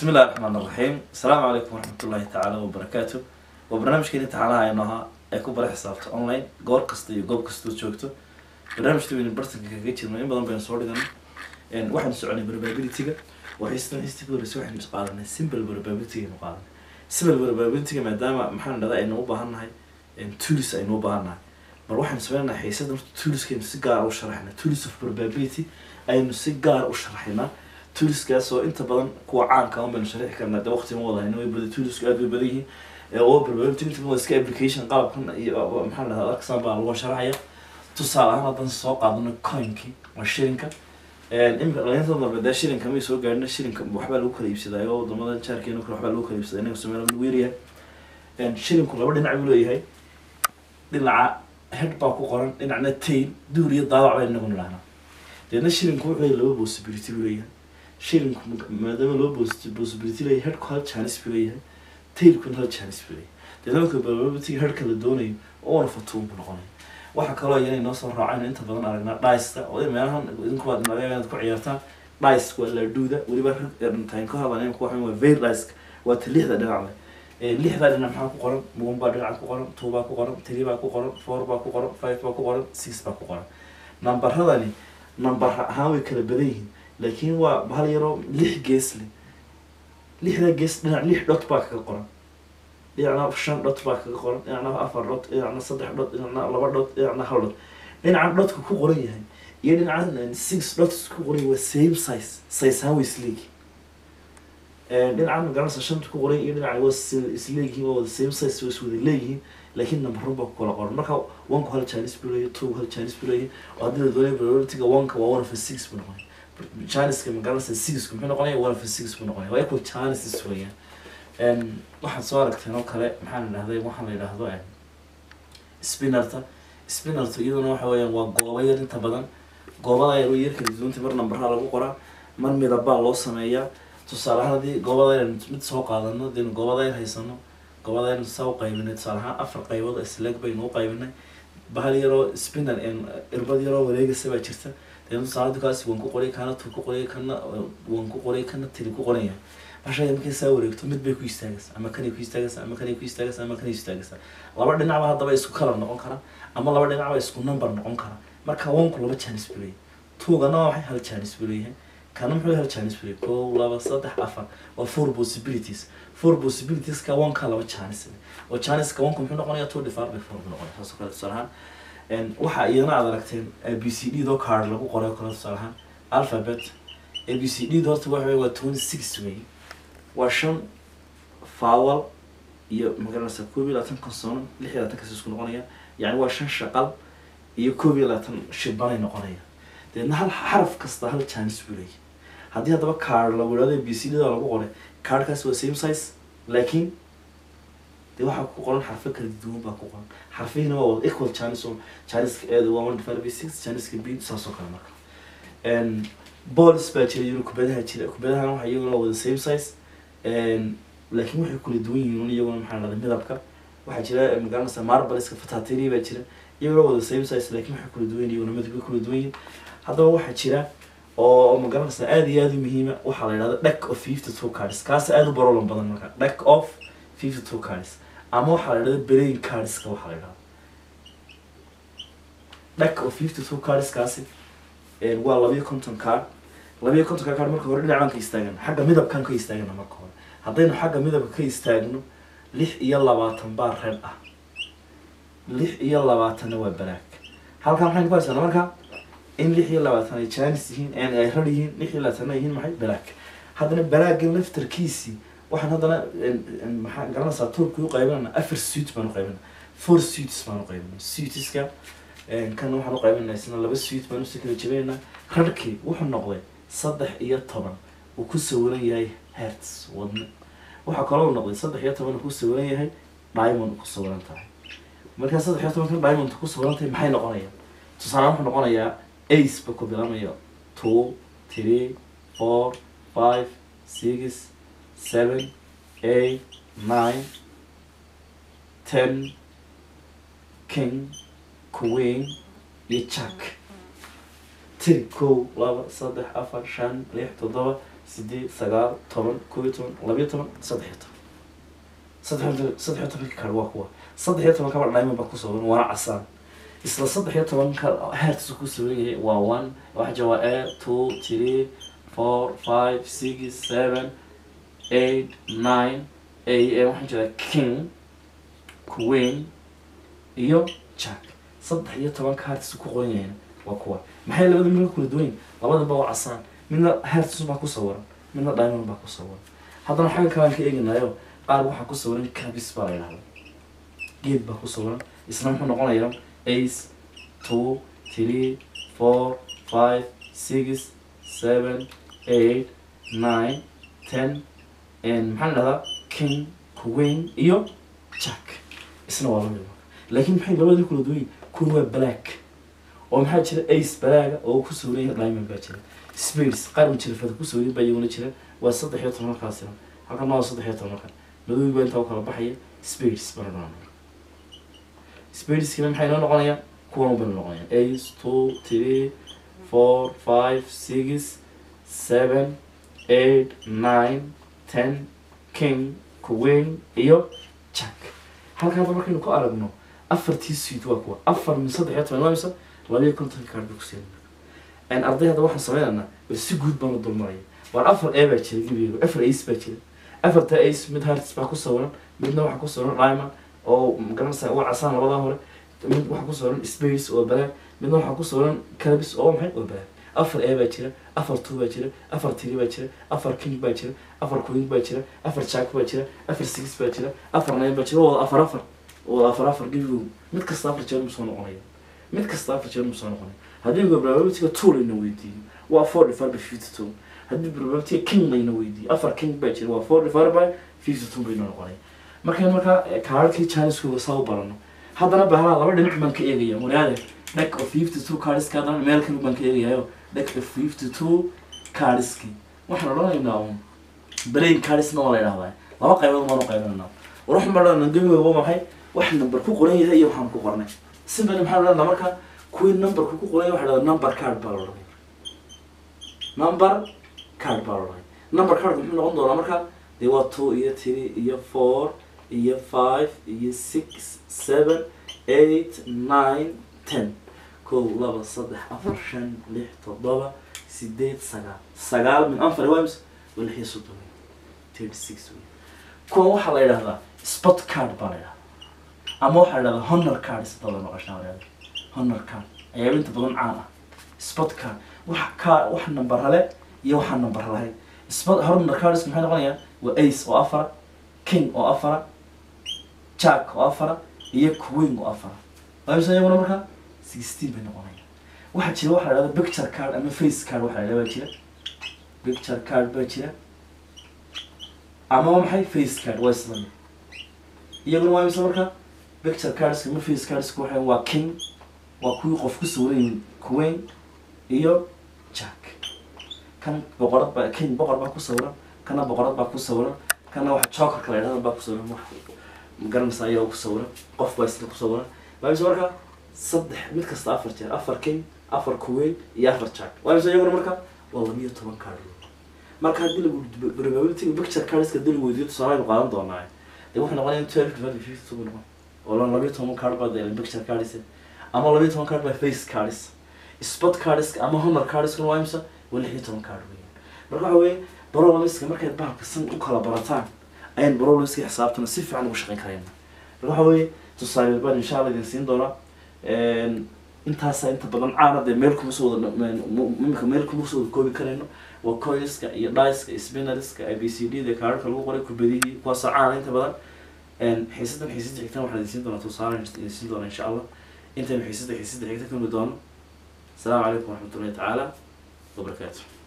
bismi illahi raxmaan raxiim asalaamu calaykum waraxmat ullahi tacaala wabarakaatu waa barnaamijkeeni taxanaha aynu ahaa ee ku bara xisaabta online goor kasta iyo goob kastoo joogto barnaamijka waynu bartanka kaga jirno in badan baynu soo dhiganay waxaanu soconay probability-ga waxaystan histi ka horreysay waxaynu qaadanay simple probability aynu qaadanay simple probability-ga maadaama maxaan dhahdaa aynu u baahan nahay tools aynu u baahan nahay mar waxaynu sameynaa xiisada horta toolskaynu si gaar u sharaxnaa tools of probability aynu si gaar u sharaxnaa toolskaas oo inta badan kuwa caanka un baynu sharixi karnaa de waqti ma wadahayno way bada toolsku aad way badan yihiin oo probability inta badan iska application qalabkan iyo maxaa dhahdaa arksan baa lagu sharaxaya tusaale ahaan haddaan soo qaadano coinki waa shilinka imika dhalinta dambe dee shilinka may soo gaadhina shilinka waxbaa lagu kala iibsadaa oo wadamada jaarkeena kale waxbaa lagu kala iibsadaa inaga somalia lagu yaryahay shilinku laba dhinac buu leeyahay dhinaca head baa ku qoran dhinacna tail duur iyo daabac baa inagu nidhahnaa deedna shilinku wuxuu leeyahay laba possibility buu leeyahay shilinku maadaama laba possibility leeyahay headku hal chance buu leeyahay tailkuna hal chance buu leeyahay deedna marka probability headka la doonayo oona fatuun buu noqonaya waxaa kaloo iyana inoo soo raacayno inta badan aragnaa dhiceka oo meelahan idinkuwaad laga inaad ku ciyaartaan dhice waa laadhuuda weliba ragtaan ka hadlan ku waxaan waa veil dhice waa ta lixda dhinac leh lixda dhinac maxaa ku qoran one baa dhinaca ku qoran two baa ku qoran three baa ku qoran four baa ku qoran five baa ku qoran six baa ku qoran nambaradani nambar ahaan way kala badan yihiin laakiin waa hal yaroo lix gees leh lixda gees dhinac lix dhot baa kaga qoran dhinacna shan dhot baa kaga qoran dhinacna afar dhot dhinacna saddex dhot dhinacna laba dhot dhinacna hal dhot dhinacan dhotka ku qoran yahay iyo dhinacan six dhots ku qoran yahay waa same size size ahaan way isleegi dhinacan magaranaysa shanta ku qoran iyo dhinacan waa isleegihiin waa wada same size waa iswada leeyihiin laakiin numberun baa ku kala qoran marka one ku hal chinese buu leeyahay two hal chinese buu leeyahay oo haddii la doonaya probability-ga one-ka waa one of a six buu noqonaya chinese-ka magaranaysa six-ku muxuu noqonaya one of a six buu noqonaya waa equal chances weeyaan waxaad soo aragteen oo kale maxaan idhahday waxaan la yidhaahdo spinnerta spinnerta iyaduna waxa weeyaan waa gooba yar inta badan goobada yar way yar kala duwanta mar nambaraa lagu qoraa mar midabaa loo sameeyaa tusaale ahaan haddii goobada yar mid soo qaadano daynu goobada yar haysano goobada yar saa u qaybinay tusaale ahaan afar qaybood isleeg baynu u qaybinay bahal yaroo spinner irbad yaroo wareegaysa baa jirta daynu tusaale kaasi waan ku qoray kana tu ku qoray kana waan ku qoray kana tiri ku qoran yahay bashada markay saa wareegto mid bay ku istaagaysaa ama kanay ku istaagaysaa ama kanay ku istaagaysaa ama kanay istaagaysaa laba dhinacba haddaba isku kalar noqon kara ama laba dhinacba isku number noqon kara marka onku laba janis buu leeyahay tuugana waa waxay hal janis buu leeyahay kana muxuu hal janis buu leeyahay kow laba saddex afar waa four possibilities four possibilities ka onka laba janis oo janiska onku muxuu noqonayaa two divided by four buu noqonaya saasoo kale tusaale ahaan waxa iyadana aad aragteen a b c d doo card lagu qoray oo kale tusaale ahaan alphabet a b c d horta waxa waa twenty six way waa shan fawal iyo magaranaysa koob iyo labaatan consonan lix iyo labaatan kas isku noqonaya yani waa shan shaqal iyo koob iyo labaatan shibanay noqonaya deedna hal xaraf kasta hal janis buu leeyahay haddii haddaba card lagu idhahdo b c d da lagu qoray cardkaas waa same size laakiin dee waxaa ku qoran xarfo kala duwan baa ku qoran xarfihiina waa wada equal janis oo janiska eeda waa one divided by six janiska b saas oo kale marka balls baa jira iyaguna kubadaha jira kubadahana waxa iyaguna wada same size laakiin waxay kula duwan yihiin iyaguna maxaa dhahday midabka waxaa jira magaranaysa marbaleska fatatiri baa jira iyaguna wada same size laakiin waxay kula duwan yihiin iyaguna midabka kula duwan yihiin haddaba waxaa jira oo magaranaysa aada iyo aada u muhiima waxaa la yidhahda deck of fifty two cards kaas aada u barolan badan marka deck of fifty two cards ama waxaa la yidhahda brain cardska waxaa la yidhahda deck of fifty two cards kaasi waa labiyo konton card labiyo kontonka card marka hore dhinacaan ka istaagana xagga midabkaan ka istaagana marka hore haddaynu xagga midabka ka istaagno lix iyo labaatan baa red ah lix iyo labaatanna waa balaag halkan maxaynu ku haysanaa marka in lix iyo labaatan ay janis yihiin ay red yihiin lix iyo labaatanna yihiin maxay balaag haddana balaagan laftarkiisii waxaan haddana maxaa garanaysaa turki u qaybinana afar suit baan u qaybina four suits baan u qaybina suitiska kan waxaan u qaybinaa isna laba suit baan usii kala jebinaynaa rarkii wuxuu noqday saddex iyo toban uu ku sawiran yahay hertz wadne waxaa kaloo noqday saddex iyo toban uu ku sawiran yahay diamond ku sawiran tahay markaa saddex iyo tobankan diamond ku sawiran tahay maxay noqonayaan tusaale wuxuu noqonayaa ace ba ku bilaamayo two three four five six seven eight nine ten king queen iyo jack tiri kow laba saddex afar shan lix toddoba sideed sagaal toban kow iyo toban labiyo toban saddex iyo toban saddex iyo saddex iyo tobanka kaadh waa kuwa saddex iyo toban kaba diamond baa ku sawiran waana casaan isla saddex iyo tobanka heertiisu ku sawiran yahay waa one waxa jira waa a two three four five six seven eight nine a waxaa jira king queen iyo jack saddex iyo tobanka heertiisu ku qoran yahay waa kuwa maxay labada mid kala duwan yihin labadaba waa casaan midna heertiisu baa ku sawiran midna diamond baa ku sawiran haddana xagga kalaan ka eeganayo qaar waxaa ku sawiran cabis baa la yidhahda geed baa ku sawiran isna muxuu noqonayaa ace two three four five six seven eight nine ten maxaa la dhahdaa king queen iyo jack isna waa lamid laakiin maxay labadii kula duwan yihin kun waa black oo maxaa jira ace balaaga oo ku sawiran yahay diamond baa jira spades qaar majirafada ku sawiran baa iyaguna jira waa saddex iyo toban halkaasina halkan waa saddex iyo toban halkan madowgi baa intaa u kala baxaya spades bana noqonaya spadeskina maxay noo noqonayaan kuwan bana noqonayaan ace two three four five six seven eight nine ten king queen iyo jack halkan hadda markaynu ku aragno afartii suid waa kuwa afar min saddex iyo toban waa mise labiyo konton kaard bay kusiin arday hadda waxaan sameynaynaa bal si guud baan u dulmaraya waar afar a baa jira gebigeedu afar ace baa jira afarta ace mid hearts baa ku sawiran midna waxaa ku sawiran diamond oo magaranaysa waa casaan labadaa hore mid waxaa ku sawiran space oo balaag midna waxaa ku sawiran calabis oo maxay oo balaag afar a baa jira afar two baa jira afar three baa jira afar king baa jira afar queen baa jira afar jack baa jira afar six baa jira afar nine baa jira wada afar afar wada afar afar gebigoodu mid kasta afar jeer musoo noqonaya mid kasta afar jeer musoo noqonaya haddii probabilityga two layna weydiiyo waa four divided by fifty two haddii probabilityga king layna weydiiyo afar king baa jira waa four divided by fifty two bayna noqonaya markaan markaa kaararkii janiskooda saa u barano haddana bahalaa laba dhinac baan ka eegaya waraade deck of fifty two cardiska haddana meel kale baan ka eegayayo deck of fifty two cardiski waxaan odhanaynaa un brain cardisna waa la yidhahdaa laba qaybood baanu qaybinaynaa war waxaan baa dhahna gebigoba maxay wax number ku qoran yahay iyo waxaan ku qornay simply maxaa dhahdaa marka kuwii numberku ku qoran yahay waxa dhahdaa number card baa la odhanaya number card baa la odhanaya number cardku muxuu noqon doonaa marka dee waa two iyo three iyo four iyo five iyo six seven eight nine ten kow laba saddex afar shan lix toddoba sideed sagaal sagaal min anfar wimes waa lix iyo soddon wey thirty six wey kuwan waxaa la yidhahdaa spot card baa la yidhahdaa ama waxaa la yidhahdaa honor card sida la noqoshaa la yidhahdaa honor card ayaa inta badan caan ah spot card wax ka wax number le iyo waxaan number lahayn spot honor cards maxay noqonayaa waa ace oo afara king oo afara jack oo afara iyo queen oo afara waamisa iyaguna markaa sixteen bay noqonaya waxaa jira waxaa la yidhahda picture card ama face card waxaa la yidhahda baa jira picture card baa jira ama maxay face card waa isla mid iyaguna waa imisa markaa picture cardska ama face cardska waxay waa king waa kuwii qof ku sawiran queen iyo jack kan boqorad baa king boqor baa ku sawiran kana boqorad baa ku sawiran kana waxa jokerka la yidhahda baa ku sawiran wax magaranaysa ayaa ku sawiran qof baa isla ku sawiran waa imisa markaa saddex mid kasta afar jeer afar king afar queen iyo afar jack waa imisa iyaguna markaa waa labiyo toban card marka haddii lagu probability picture cardska haddii lagu weydiiyo tusaale aynu qaadan doonaa dee wuxuu noqonaya twelve divided by fifty two buu noqon oo lan labiyo toban card baa dee picture cards ama labiyo toban card baa face cards spot cards ama honor cards waa imisa waa lix iyo toban card weeyaan marka waxa weeye barolamiska markay bahalka san u kala barataan ayaan barolamiska xisaabtana si fiican ugu shaqayn karayna marka waxa weeye tusaale baan insha allah idin siin doonaa intaasa inta badan caana dee meel kuma soo wada imika meel kuma soo wada koobi karayno waa coinska iyo diceska spinnerska a b c d da kaararka lagu qoray kubadihii kuwaasoo caana inta badan xiisadan xiisada xigtan waxaan idin siin doonaa tusaale idin siin doonaa insha allah intaynu xiisada xiisada xigta kami doono asalaamu calaykum waraxmatullahi tacaala wabarakaatu